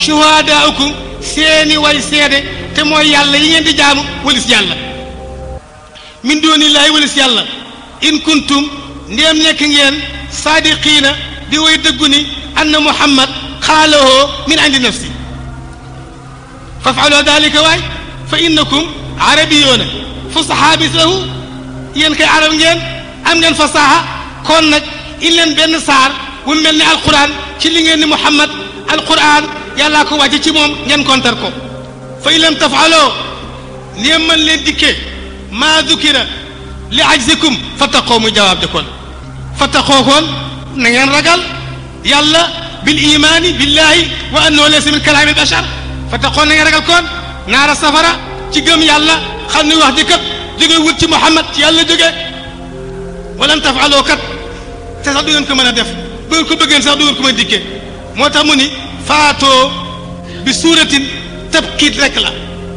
shuhadaaukum seeni way seede te mooy yàlla yi ngeen di jaamu walis yàlla min doonillaahi walis yàlla in kuntum ndéem nekk ngeen saadiqiina di way dëggu ni anna muhammad xaalahoo min indi nafsi fafaloo dalika waay fa innakum arabiyoona fusahaa bis lahu yéen kay arab ngeen am ngeen fasaha kon nag in leen benn saar bu mel ni alquran ci li ngeen ni muhammad alquran yàllaa ko wàcce ci moom ngeen kontar ko fa in lam tafaloo ndéem mën leen dikkee maa dukira li ajzikum fattaqoo muy jawaab de kon fattaqoo koon na ngeen ragal yàlla bil imaani billahi wa annahu laysa min kalaami bashar fattaqoo na ngeen ragal koon naara safara ci gëm yàlla xam ni wax ji kat jóge wut ci muhammad ci yàlla jóge walan tafaloo kat te sax du ngeen ko mën a def bu ngeen ko bëggeen sax du ngeen ko mën a dikkee moo tax mu ni faatoo bi suuratin tabkiit rek la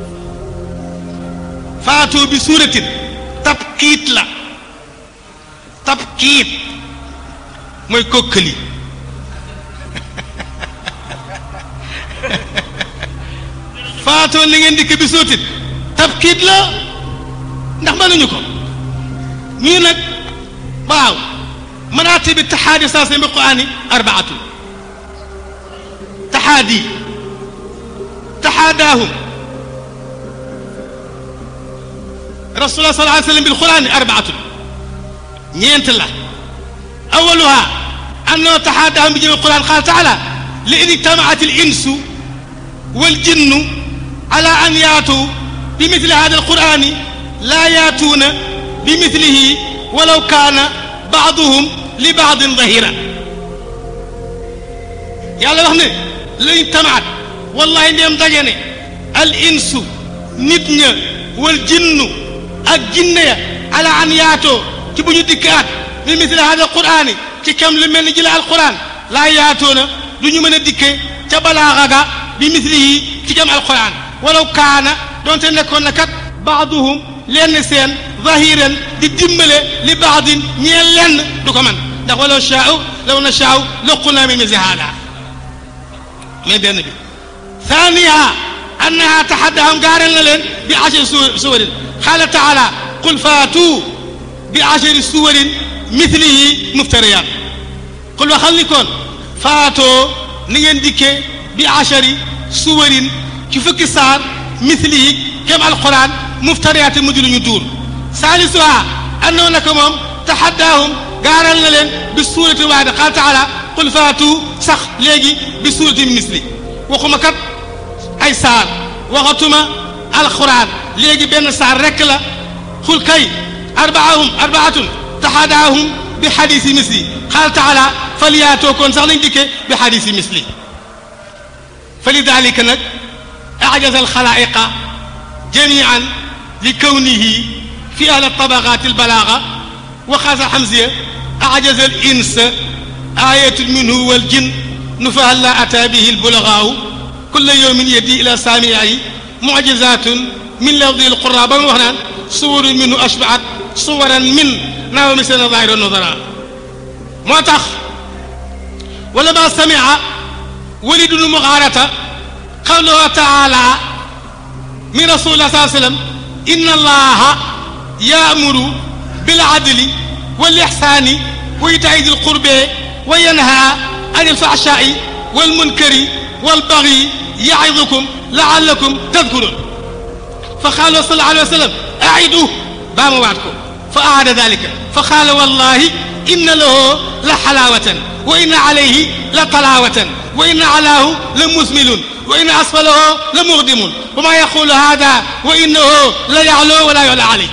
faatoo bi suuratin tabkiit la tabkiit mooy kokkali faatoo li ngeen dikk bi suuratin tabkiit la ndax mënuñu ko ñii nag waaw manaati bi taxaadi saa bi quraani arbaatu taxaadi taxaadaahum rasulullah sallallahu alayhi wa sallam bil qur'ani arbaatun ñeent la awaluha annahu taxaadaahum bi jëmi quran qaala taala li in ijtamaat al insu wal jinnu ala an yaatu bi mithli hada al qur'ani laa yaatuuna bi mithlihi walaw kaana baaduhum li baadin dahira yàlla wax ne lañ tamaat wallahi ndeem daje ne al insu nit ña wal jinnu ak jinne ya ala an yaatoo ci bu ñu dikkaat bi misli hada qur'ani ci kam lu mel ni jële alquran laa yaatoona du ñu mën a dikke ca balaaxa ga bi mislihi ci kam alquran walaw kaana doonte nekkoon na kat baaduhum lenn seen zahiran di dimbale li baadin ñeel lenn du ko man ndax walaw shaau law na shaau laqulna min misli hada mais benn bi ثانيها أنها تحداهم قارن لين بعشر سور قال تعالى قل فاتوا بعشر سور مثله مفتريات قل وخليكم فاتوا نين ديكي بعشر سور كيفك صار مثله كما القرآن مفتريات مدل يدور ثالثها أنه لكم تحداهم قارن لين بالسورة واحدة قال تعالى قل فاتوا سخ ليجي بسورة مثله waxuma kat ay saar waxatuma alxuraan léegi benn saar rekk la xul kay arbaahum arbaatun taxadaahum bi xadisi misli xaal taala faliyaatoo koon sax lañ dikkee bi xadisi misli fa lidalika nag ajaza alxalaa'iqa jamian li kawnihi fi ahli tabaqat albalaaga wa xaasa xamsiya ajaza al insa ayatun minhu wal jin نفاه لا أتى به البلغاء كل يوم يدي إلى سامعه معجزات من لفظ القرى بما وحنا صور منه أشبعت صورا من ناو مثل ظاهر النظراء موتخ ولما سمع ولد المغارة قوله تعالى من رسول الله صلى الله عليه وسلم إن الله يأمر بالعدل والإحسان وإيتاء ذي القربى وينهى عن الفحشاء والمنكر والبغي يعظكم لعلكم تذكرون فقال صلى الله عليه وسلم أعدوا بام وعدكم فأعاد ذلك فقال والله إن له لحلاوة وإن عليه لطلاوة وإن علاه لمثمل وإن أسفله لمغدم وما يقول هذا وإنه لا يعلو ولا يعلى عليه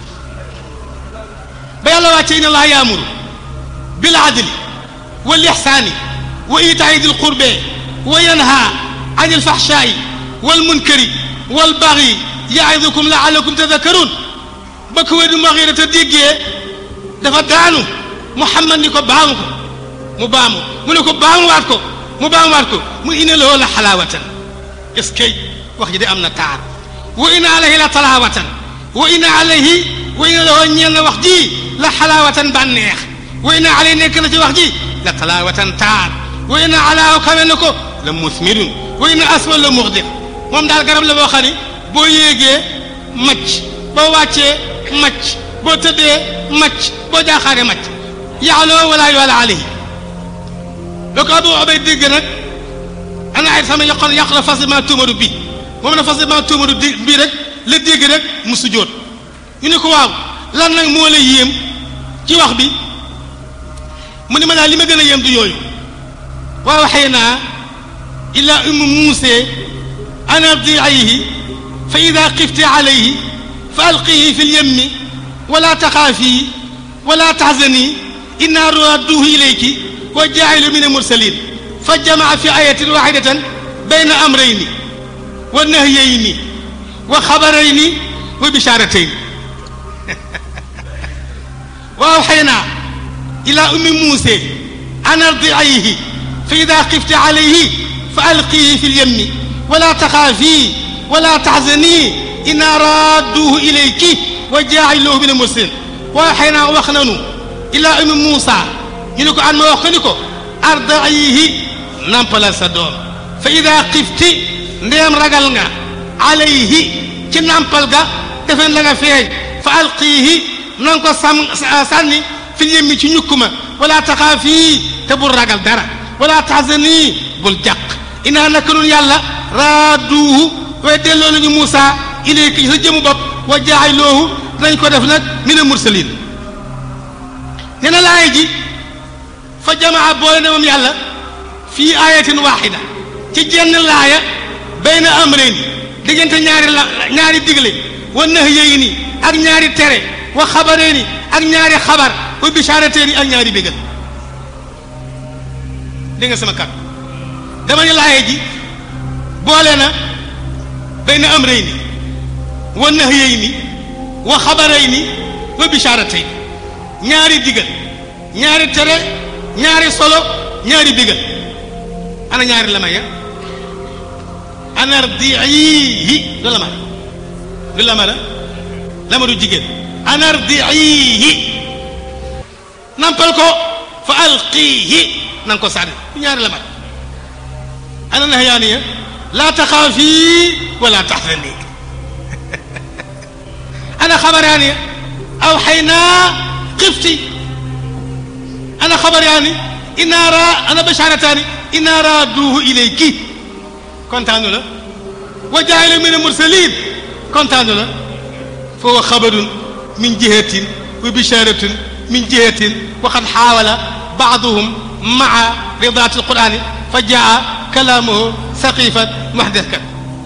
بيلا إن الله يأمر بالعدل والإحسان وإيتاء ذي القربى وينهى عن الفحشاء والمنكر والبغي يعظكم لعلكم تذكرون بكو ودو مغيرة ديجي دفا دانو محمد نيكو بامكو مو بامو مو نيكو بامو واتكو مو بامو واتكو مو إن له لا حلاوة اسكي واخ دي امنا تار وإن عليه لا طلاوة وإن عليه وإن له ñen wax ji la halawatan banex وإن عليه nekk na ci wax ji la talaawatan taar wa inna alaahu kawe na ko la musmirun wa inna asfal la muxdir moom daal garab la boo xam ne boo yéegee macc boo wàccee macc boo tëddee macc boo jaaxaaree macc yaaloo wala yoala alayhi loo ko abu obay dégg nag ana ay sama yàq yàq na facilement tuumaru bi moom na facilement tuumaru di bii rek la dégg rek mu sujjóot ñu ne ko waaw lan nag moo la yéem ci wax bi mu ne ma daal li ma gën a yéem du yooyu wa waxaynaa ila ummi muuse an ardiihi fa ida xifti alayhi fa alqihi fi lyemmi wala taxaafi wala taxzani inna radduhu ilayki wa jaa'ilu min almursalin fa jamaa fi ayatin waxidatan bayna amrayni wa nahyayni wa xabarayni wa bisharatayni wa awxaynaa ila ummi muuse an ardiihi fa ida xifti alayhi fa alqihi fi lyemmi wala taxaafi wala taxzani inna radduhu ilayki wa jaa'iluhu min almursalin wa awxaynaa wax nanu ila ummi muusa ñu ne ko an ma wax ko ni ko ardiihi nampalal sa doom fa ida xifti ndeem ragal nga alayhi ci nampal ga defen la nga feeñ fa alqiihi na nga ko sam sànni fi yemmi ci ñukk ma wala taxaafi te bul ragal dara wala taxzani bul jàq inaa naka nun yàlla raaduuhu way delloo nañu Muusa ilayki sa jëmu bopp wa jaayloohu dinañ ko def nag mina mursalin nee na laay ji fa jamaa boole na moom yàlla fii ayatin waxida ci jenn laaya bayna amrayni diggante ñaari la ñaari digle wa nahyayni ak ñaari tere wa xabarayni ak ñaari xabar wa bisharatayni ak ñaari bégal dégg nga sama kàddu dama ne laaya ji boole na bayna amrayni wa nahyayni wa xabarayni wa bisharatayni ñaari digal ñaari tere ñaari solo ñaari bégal ana ñaari lama ya anardiihi du lama du lama la lama du jigéen anardiihi nampal ko fa alqiihi na nga ko sànni du ñaari lama ana nahyaaniya laa taxaafi wala taxzani ana xabaraaniya aw xaynaa xifti ana xabaraani inaa raa ana basharataani inaa raaduuhu ilayki kontaanu la wa jaayilu min almursalin kontaanu la fa huwa xabarun min jihatin wa bisharatun min jihatin wa qad xaawala baaduhum maa ridaati alqurani fa jaa kalaamuhu saqifan muhdaskan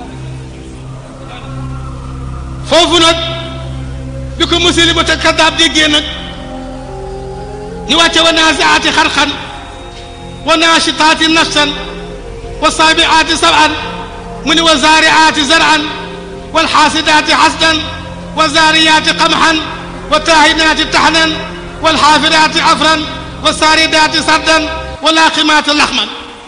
foofu nag bi ko muslimata kadaab déggee nag ñu wàcce wa naasiaati xarxan wa naashitaati nafsan wa saabiaati saban mu ne wa zaariaati zaran wal xaasidaati xasdan wa zaariyaati qamxan wa taahinaati taxnan wal xaafidaati afran wa saaridaati sardan wa laaqimaati laxman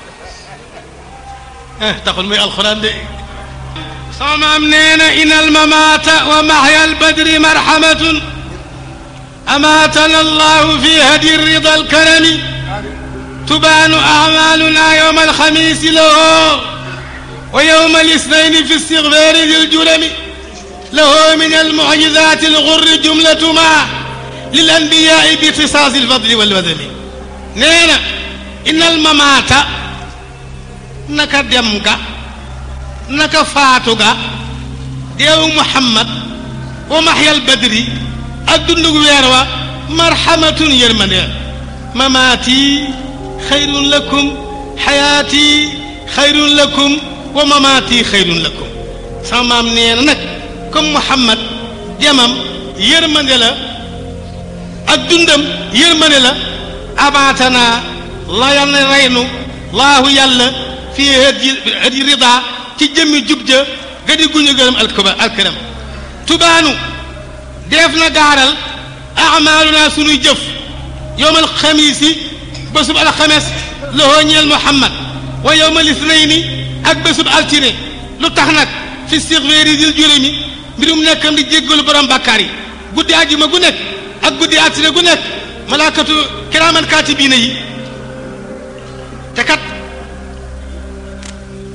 eh taxul muy alxuraan de sama maam nee na in almamaata wa maxya albadri marxamatun amaatana allahu fi hadi rida alkarami tubaanu acmaaluna yowma alxamiisi lahu wa yowma alisnaini fi istigfaari di ljurami lahu min almucjizaati algurri jumlatu ma lilanbiyaai bi ixtisaasi alfadli walwadami nee na in almamaata naka dem ga naka faatu ga deewu Muhammad wa maxyal badri ak dundugu weer wa marhamatun yërmande mamaati xayrun lakum xayaati xayrun lakum wa mamaati xayrun lakum sama maam nee na nag comme Muhammad demam yërmande la ak dundam yërmande la abaatana la yal na reynu laahu yàlla fii hadi hadi rida ci jëmmi jub ja gadi guñu gërëm alkuba alkaram tubaanu def na gaaral amaaluna sunuy jëf yowmal xamiisi bésub alxames lahoo ñeel muhammad wa yowmal isnayni ak bésub altine lu tax nag fi sixvéeri dil juróomi mbirum nekkam di jéggalu borom bàkkaar yi guddi àjjuma gu nekk ak guddi altine gu nekk malaakatu kiraaman kaatibiina yi te kat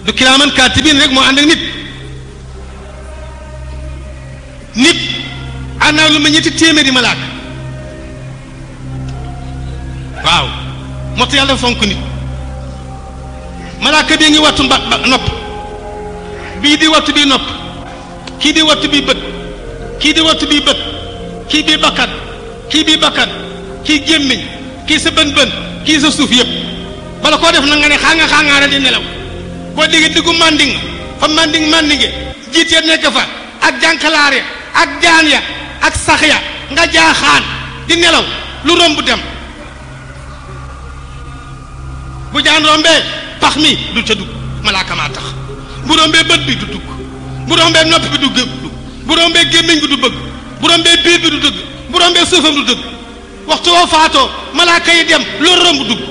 du kiraaman kaatibiin rek moo ànd ak nit nit ànd naa lu ma ñetti téeméeri malaaka waaw moo tax yàlla fonk nit malaaka bii ngi wattu mba nopp bii di wattu bii nopp kii di wattu bii bët kii di wattu bii bët kii bii bakkan kii bii bakkan kii gémmiñ kii sa bën bën kii sa suuf yëpp bala koo def na nga ne xaanga xaangaara di nelaw boo déggee diggu manding fa manding mandinge jiit ya nekk fa ak jànkalaar ya ak jaan ya ak sax ya nga jaaxaan di nelaw lu romb dem bu jaan rombee pax mi du ca dugg malaaka maa tax bu rombee bët bi du dugg bu rombee nopp bi du dugg bu rombee gémmiñ bi du bëgg bu rombee biir bi du dugg bu rombee suufam du dugg waxtu woo faatoo malaaka yi dem loolu romb dugg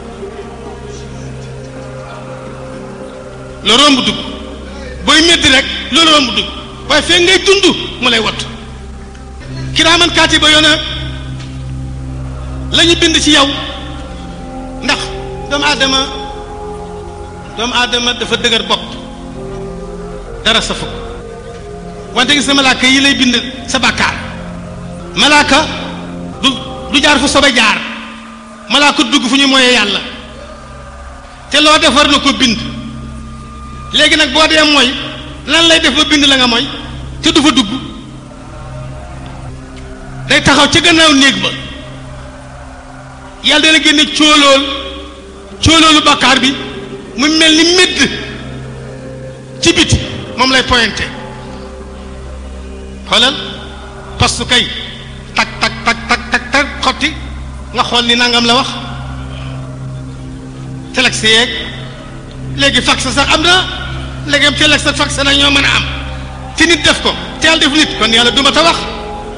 loolu romb dugg booy métti rek loolu romb dugg waaye fekk ngay dund mu lay wattu kiraaman kaatiba yoona la ñu bind ci yow ndax doomu aadama doomu aadama dafa dëgër bopp dara sa fukk wante gis na malaaka yi lay bind sa bàkkaar malaaka du du jaar fu sobe jaar malaaka dugg fu ñu moyee yàlla te loo def war na ko bind léegi nag boo dee mooy lan lay def ba bind la nga mooy te du fa dugg day taxaw ci gannaaw néeg ba yàlla dana génne cóolool cóoloolu bàkkaar bi mu mel ni médd ci biti moom lay pointé xoolal postu kay tak tak tak tak tak tak xotti nga xool ni nangam la wax telex yeeg léegi fax sax am na léegi am telex ak fax nag ñoo mën a am ci nit def ko te yàlla def nit kon yàlla duma ta wax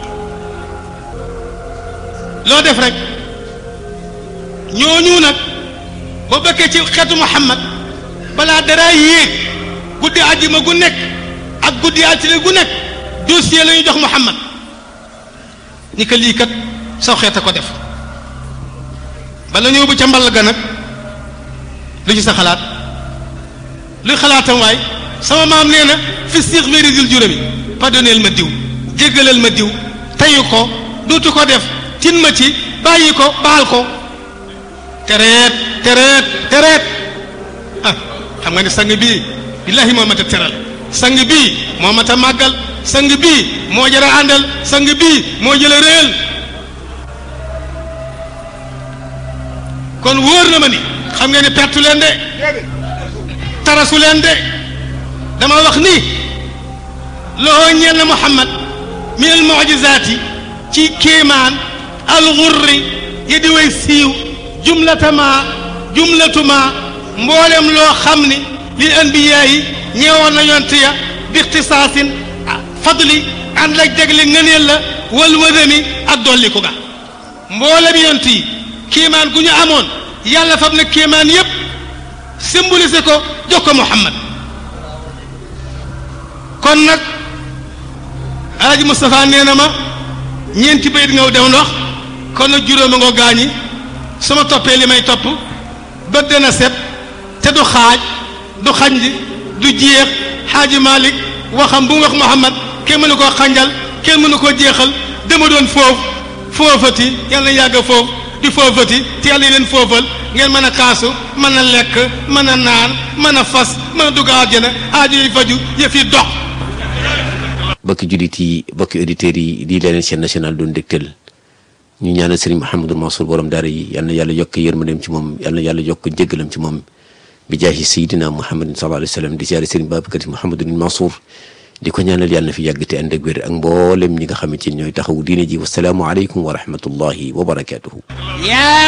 loo def rek ñooñu nag boo bëkkee ci xeetu Muhammad balaa dara yéeg guddi àjjuma gu nekk ak guddi altine gu nekk dossier la ñu jox Muhammad ni ko lii kat saw xeet a ko def bala ñëw bu ca mball ga nag lu ci sa xalaat luy xalaatam waay sama maam nee na fi siix véridil juróomi pardonneel ma diw jéggalal ma diw teyu ko dootu ko def tin ma ci bàyyi ko baal ko tereet tereet tereet ah xam nga ne sang bii billahi moo mat a teral sang bii moo mat a màggal sang bii moo jara àndal sang bii moo jële réel kon wóor na ma ni xam nga ni pertu leen de tarasu leen de dama wax ni loo ñeel na Muhammad min al mujizaati ci kéemaan al xurri yi di way siiw jumlatama jumlatuma mboolem loo xam ni li anbiyaa yi ñeewoon na yonte ya bi ixtisaasin fadli ànd ak jagle ngëneel la wal wadami ak dolli ko ga mboolem yonte yi kéemaan gu ñu amoon yàlla fab na kéemaan yépp symbolisé ko jox ko Muhammad kon nag Alaaji Moustapha nee na ma ñeenti bayit nga dem ndox kon nag juróoma nga gaañi su ma toppee li may topp bët dana set te du xaaj du xanj du jeex xaaji Malick waxam bu mu wax Muhammad kenn mënu koo xanjal kenn mënu koo jeexal dama doon foofu foofati yàlla na yàgg foofu di foofati te yàlla leen foofal ngeen mën a kaasu mën a lekk mën a naan mën a fas mën a dugg àjjana aajo yi faju yëf yi dox bokki jullit yi bokki auditeurs yi di leneen chaîne nationale doon dégtal ñu ñaanal sëriñ Mouhamadou Mansour borom daara yi yal na yàlla yokk yërmandeem ci moom yal na yàlla yokk jéggalam ci moom bi jaahi sayidina Muhammadin sallallahu alayhi wa sallam di siyaare sëriñ Babacar Si Mouhamadou Mansour di ko ñaanal yàlla na fi yàgg te ànd ak wér ak mboolem ñi nga xamante ni ñooy taxawu diine ji wasalaamu aleykum wa rahmatullahi wa barakatuhu